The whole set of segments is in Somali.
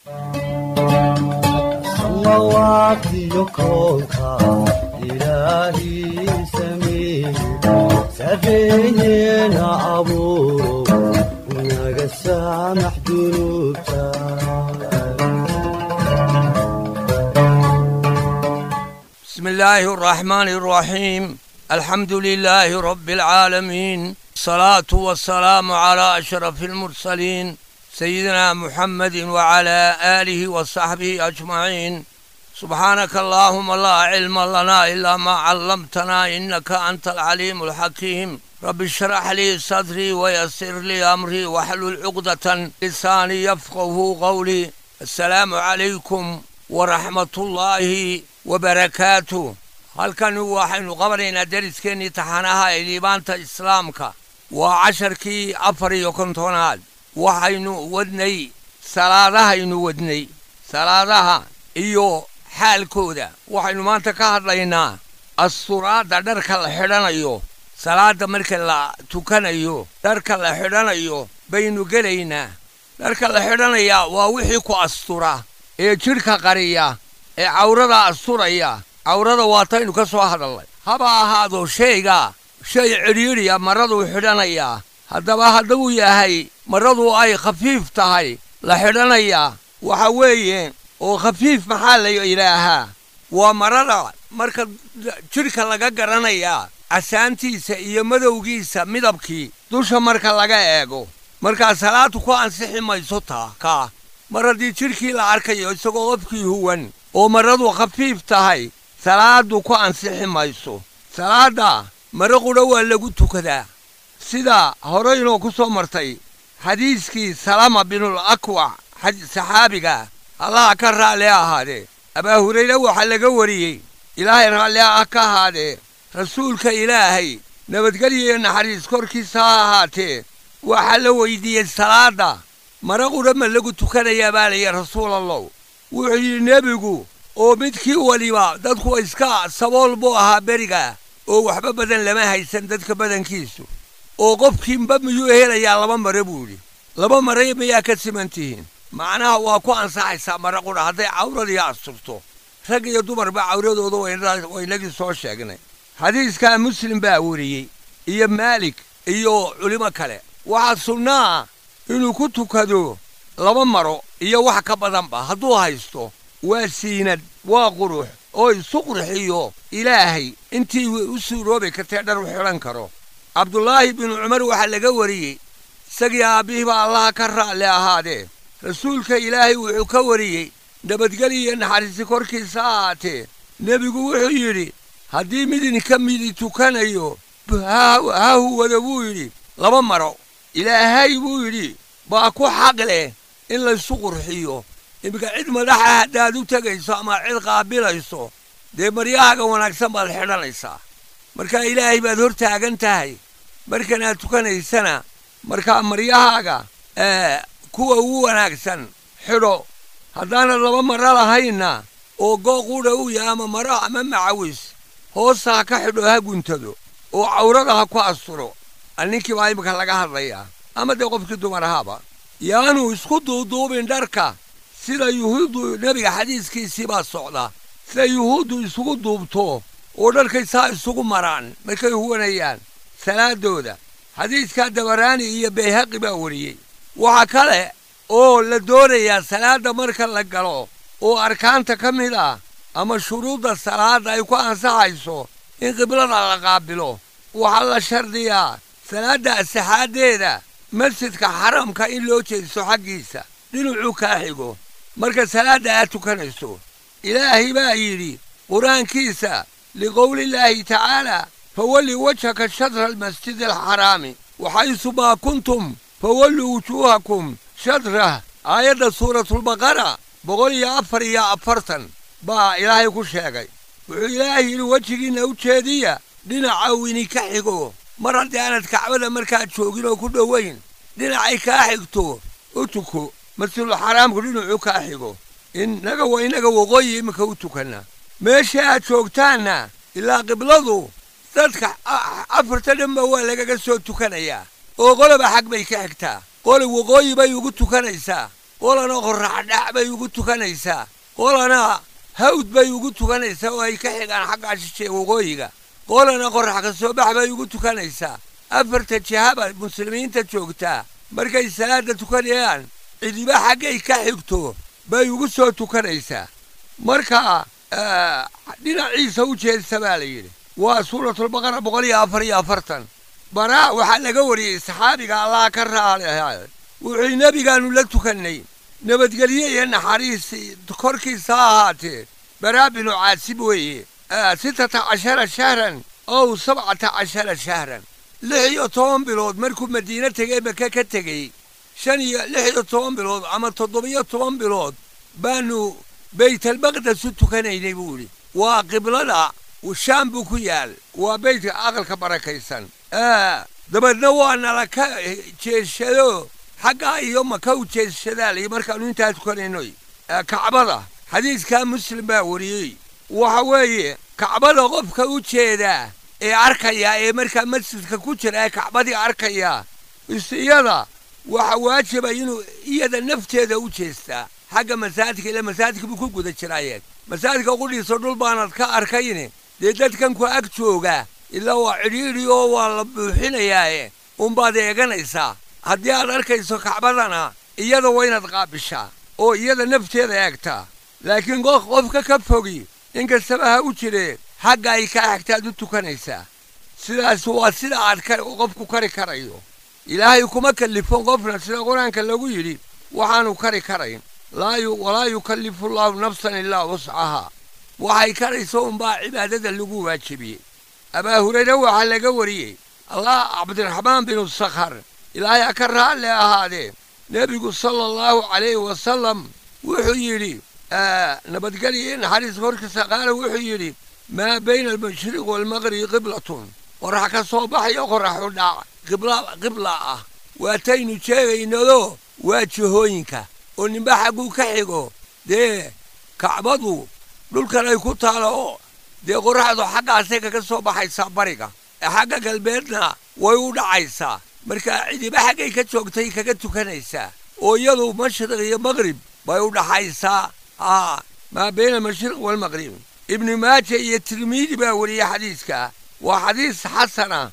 samawatiyo koonka ilaahii sameeye sareeyeena abuuro naga saamax dunuubta بسم الله الرحمن الرحيم الحمد لله رب العالمين الصلاة والسلام على أشرف المرسلين سيدنا محمد وعلى آله وصحبه أجمعين سبحانك اللهم لا علم لنا إلا ما علمتنا إنك أنت العليم الحكيم رب اشرح لي صدري ويسر لي أمري واحلل عقدة لساني يفقه قولي السلام عليكم ورحمة الله وبركاته halkan waxaynu qabanaynaa deriskeenii taxanaha ee liibaanta islaamka waa casharkii afar iyo kontonaad waxaynu wadnay salaadahaynu wadnay salaadaha iyo xaalkooda waxaynu maanta ka hadlaynaa asturaadda dharka la xidhanayo salaadda marka la tukanayo dharka la xidhanayo baynu gelaynaa dharka la xidhanayaa waa wixii ku astura ee jidhka qariya ee cawrada asturaya cawrada waataynu ka soo hadalnay haba ahaado shayga shay cidhiidhiya maraduu xidhanayaa haddaba hadduu yahay maradu ay khafiif tahay la xidhanayaa waxa weeye oo khafiif maxaa la yidhaahaa waa marada marka jidhka laga garanayaa casaantiisa iyo madowgiisa midabkii dusha marka laga eego markaa salaadu ku ansixi mayso taa kaa mar haddii jidhkii la arkayo isagoo qofkii huwan oo maradu khafiif tahay salaadu ku ansixi mayso salaadda mare qudha waa lagu tukadaa sida horeynoo ku soo martay xadiiskii salama binul akwac saxaabiga allaha ka raalli ahaadee abaa hurayre waxaa laga wariyey ilaahay raalli ah ka ahaadee rasuulka ilaahay nabadgelyo naxariis korkiisa ha ahaatee waxaa la weydiiyey salaadda mare qudha ma lagu tukanayaa baa layihi rasuulallow wuxuu yidhi nebigu oo midkii weliba dadku iska sabool buu ahaa beriga oo waxba badan lama haysan dadka badankiisu oo qofkiinba miyuu helayaa laba mare buu yidhi laba mare miyaa ka siman tihiin macnaha waa ku ansaxaysaa mare qudha hadday cawradii asturto rag iyo dumarba cawradooda waynagii soo sheegnay xadiiskaa muslim baa weriyey iyo maalik iyo culimo kale waxaa sunnaa inuu ku tukado laba maro iyo wax ka badanba hadduu haysto waa siinad waa qurux oo isu qurxiyo ilaahay intii u suuroobi kartee dhar u xidhan karo cabdulaahi binu cumar waxaa laga wariyey isagii aabbihii baa allaha ka raalli ahaadee rasuulka ilaahay wuxuu ka wariyey nabadgeliyo naxariisi korkiisa ahaatee nebigu wuxuu yidhi haddii mid idinka midi tukanayo ha huwado buu yidhi laba maro ilaahay buu yidhi baa ku xaq leh in laysu qurxiyo iminka cid madaxa haddaad u tegayso ama cid qaabilayso dee maryahaaga wanaagsan baad xidhanaysaa markaa ilaahay baad hor taagan tahay markanaad tukanaysana markaa maryahaaga kuwa ugu wanaagsan xidho haddaanad laba maro lahaynna oo gooquudha u yahay ama maro ama macawis hoosta ha ka xidho ha guntado oo cawrada ha ku asturo ninkii baa iminka laga hadlayaa ama dee qofkii dumar ahaaba yaanu isku duuduubin dharka sida yuhuuddu nebiga xadiiskiisii baa socda sida yuhuuddu isugu duubto oo dharkay saa isugu maraan markay huwanayaan salaaddooda xadiiskaa dabaraani iyo bayhaqi baa wariyey waxaa kale oo la doonayaa salaadda marka la galo oo arkaanta ka mid ah ama shuruudda salaadda ay ku ansaxayso in qiblada la qaabilo waxaa la shardiyaa salaadda asaxaaddeeda masjidka xaramka in loo jeediso xaggiisa dhinacuu kaa xigo marka salaadda aad tukanayso ilaahay baa yidhi qur-aankiisa liqowlillaahi tacaalaa fawalli wajhaka shadra almasjidi alxaraami waxaysu maa kuntum fawalluu wujuuhakum shadrah aayadda suuratulbaqara boqol iyo afar iyo afartan baa ilaahay ku sheegay wuxuu ilaahay yidhi wejigiinna u jeediya dhinaca uu idinka xigo mar haddii aanad kacbada markaad joogin oo ku dhowayn dhinacay kaa xigto u tuko masjidul xaraamku dhinacuu kaa xigo innaga waa innaga waqooyi iminka u tukanna meesha aad joogtaanna ilaa qibladu dadka afarta dhanba waa lagaga soo tukanayaa oo qoloba xag bay ka xigtaa qoli waqooyi bay ugu tukanaysaa qolana qorraxdhac bay ugu tukanaysaa qolana hawd bay ugu tukanaysaa oo ay ka xigaan xagga shishe waqooyiga qolana qorrax ka soo bax bay ugu tukanaysaa afarta jihaba muslimiinta joogtaa markay salaadda tukanayaan cidiba xaggay ka xigto bay ugu soo tukanaysaa marka dhinaciisa u jeedsa baa la yidhi waa suuratulbaqara boqol iyo afar iyo afartan baraa waxaa laga wariyey saxaabiga allah ka raali ahaa wuxuu nebigaannu la tukannay nabadgelye iyo naxariis korkiisa ha ahaatee baraa binu caasib weeye sittata cashara shahran ow sabcata cashara shahran lix iyo toban bilood markuu madiine tegey maka ka tegey shan iyo lix iyo toban bilood ama toddobiyo toban bilood baanu baytalmaqdes u tukanaynay buu idhi waa qiblada shaam buu ku yaal waa beytka aqalka barakaysan dabeedna waa nala ka jeeshado xaggaa iyo maka u jeeshadaalayo markaannu intaa tukanaynoy kacbada xadiiskaa muslim baa wariyey waxa weeye kacbada qofka u jeedaa ee arkaya ee markaa masjidka ku jira ee kacbadii arkaya isiyada waxa waajiba inuu iyada nafteeda u jeestaa xagga masaajidka ila masaajidka buu ku guda jiraayeen masaajidka qudhiisa dhul baanad ka arkayne dee dadkan ku ag jooga ilaa waa cidhiidhi oo waa la buuxinayaae unbaad eeganaysaa haddii aad arkayso kacbadana iyada waa inaad qaabishaa oo iyada nafteeda eegtaa laakiin qof qofka ka fogi inkastaba ha u jiree xagga ay kaa xigtaad u tukanaysaa sidaas waa sida aad qofku kari karayo ilaahay kuma kallifon qofna sida qur-aanka lagu yidhi waxaanu kari karayn walaa yukallifu llaahu nafsan ilaa wuscahaa waxay karayso unbaa cibaadada lagu waajibiyey abaa hurayre waxaa laga wariyey allah cabdiraxmaan binu sakhar ilaahay ha ka raalle ahaadee nebigu sala allahu calayhi wasalam wuxuu yidhi nabadgelya naxariis korkiisa qaala wuxuu yidhi maa bayna almashriq waalmaqribi qiblatun qorax ka soo baxayo qoraxu dhac qibla ah waataynu sheegaynado waa jihooyinka oo ninba xagguu ka xigo dee kacbadu dhulkan ay ku taalo oo dee qoraxdu xaggaasay kaga soo baxaysaa bariga ee xagga galbeedna way u dhacaysaa markaa cidiba xaggay ka joogtay kaga tukanaysaa oo iyadu mashriq iyo maqrib bay u dhaxaysaa aa maa bayna almashriq waalmaqrib ibnu maaja iyo tirmiidi baa weriye xadiiska waa xadiis xasana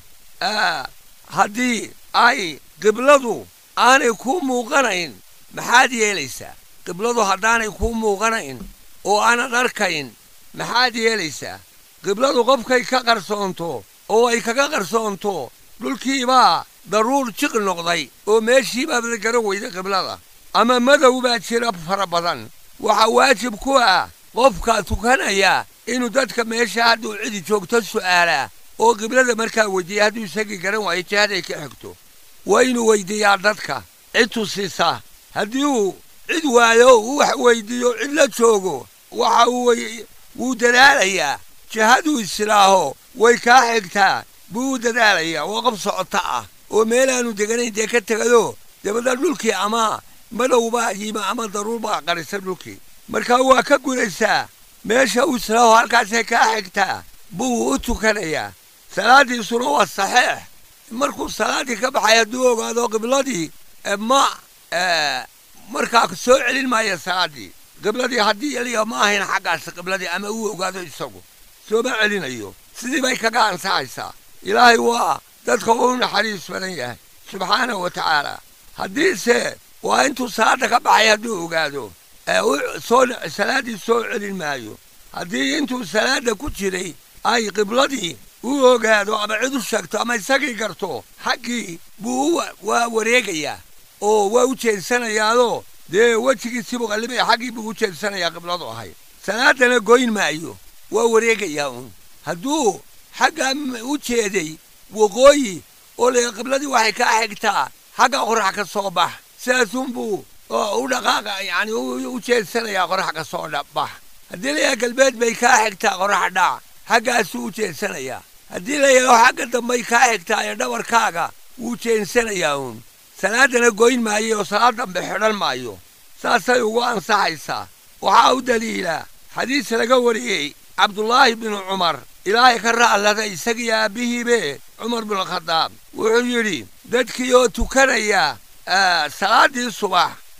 haddii ay qibladu aanay kuu muuqanayn maxaad yeelaysaa qibladu haddaanay kuu muuqanayn oo aanad arkayn maxaad yeelaysaa qibladu qofkay ka qarsoonto oo ay kaga qarsoonto dhulkiibaa daruur jiq noqday oo meeshiibaabada garan weyda qiblada ama madow baa jira fara badan waxaa waajib ku ah qofka tukanaya inuu dadka meesha hadduu cidi joogto su'aalaa oo qiblada markaa weydiiya hadduu isagii garan waayo jihaday ka xigto waa inuu weydiiyaa dadka cid tusisa haddii uu cid waayo uu wax weydiiyo cid la joogo waxa uu wuu dadaalayaa jihaduu islaaho way kaa xigtaa buu u dadaalayaa waa qof socota ah oo meelaanu deganayn dee ka tegado dabadna dhulkii ama madhowbaa yima ama daruur baa qarisa dhulkii markaa waa ka gudaysaa meesha uu islaaho halkaasay kaa xigtaa buu u tukanayaa salaaddiisuna waa saxiix markuu salaaddii ka baxay hadduu ogaado qibladii ma markaa soo celin maaya salaaddii qibladii haddii eliya ma ahayn xaggaas qibladii ama uu ogaado isagu sooma celinayo sidii bay kaga ansaxaysaa ilaahay waa dadka u naxariis badan yahay subxaanahu wa tacaala haddiise waa intuu salaadda ka baxay hadduu ogaado soo salaaddii soo celin maayo haddii intuu salaadda ku jiray ay qibladii u ogaado ama cid u sheegto ama isagii garto xaggii buu waa wareegayaa oo waa u jeedsanayaadoo dee wejigiisiibuu qallibaya xaggii buu u jeedsanayaa qibladu ahay salaaddana goyn maayo waa wareegayaa uun hadduu xaggaa u jeeday waqooyi oo le qibladii waxay kaa xigtaa xagga qorax ka soo bax sidaasunbuu u dhaqaaqa yacni u jeedsanayaa qorax ka soo bax haddii layaha galbeed bay kaa xigtaa qorax dhac xaggaasuu u jeedsanayaa haddii layaho xagga dambay kaa xigtaa ee dhabarkaaga wuu jeensanayaa uun salaaddana goyn maayo oo salaad dambe xidhan maayo saasay ugu ansaxaysaa waxaa u daliila xadiis laga wariyey cabdulaahi binu cumar ilaahay ka ra'allada isagii aabbihiibe cumar binulkhadaab wuxuu yidhi dadkii oo tukanaya salaaddii subax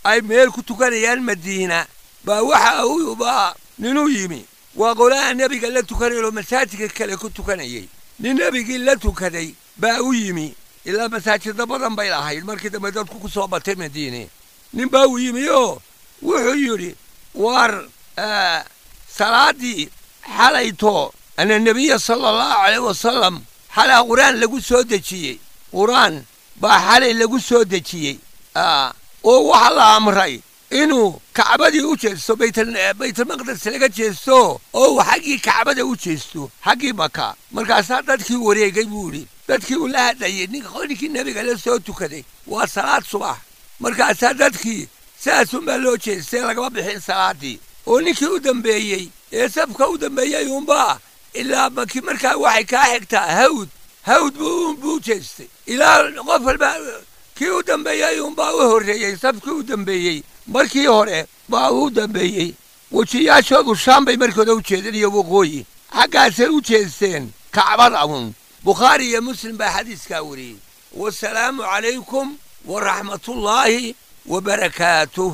ay meel ku tukanayaan madiina baa waxa uu baa ninuu yimi waa qolaha nebiga la tukanayoo masaajidka kale ku tukanayay nin nebigii la tukaday baa u yimi ilaa masaajidda badan bay lahayd markii dambe dadku ku soo batay madiine nin baa u yimi oo wuxuu yidhi war salaaddii xalayto ana nebiya sala allahu calayh wasalam xalaa qur-aan lagu soo dejiyey qur-aan baa xalay lagu soo dejiyey oo waxaa la amray inuu kacbadii u jeesto baytalmaqdes laga jeesto oo uu xaggii kacbada u jeesto xaggii maka markaasaa dadkii wareegay buu idhi dadkii uu la hadlayey ninkii nebiga la soo tukaday waa salaad subax markaasaa dadkii saasunbaa loo jeestay lagama bixin salaaddii oo ninkii u dambeeyey ee safka u dambeeyey uunbaa ilaa maki markaa waxay kaa xigtaa hawd hawd buu buu jeestay ilaa qof walba kii u dambeeyey uunbaa u horreeyey safkii u dambeeyey markii hore baa u dambeeyey wejiyaashoodu shaam bay markooda u jeedeen iyo waqooyi xaggaasay u jeesteen kacbada uun bukhaari iyo muslim baa xadiiskaa wariyey wasalaamu calaykum waraxmatullaahi wabarakaatuh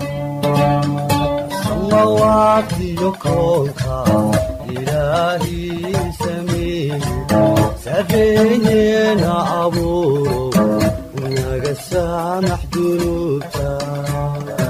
samawatiyo koonka ilaahii sameeye sareeyeena abuuro naga saamax dunuubta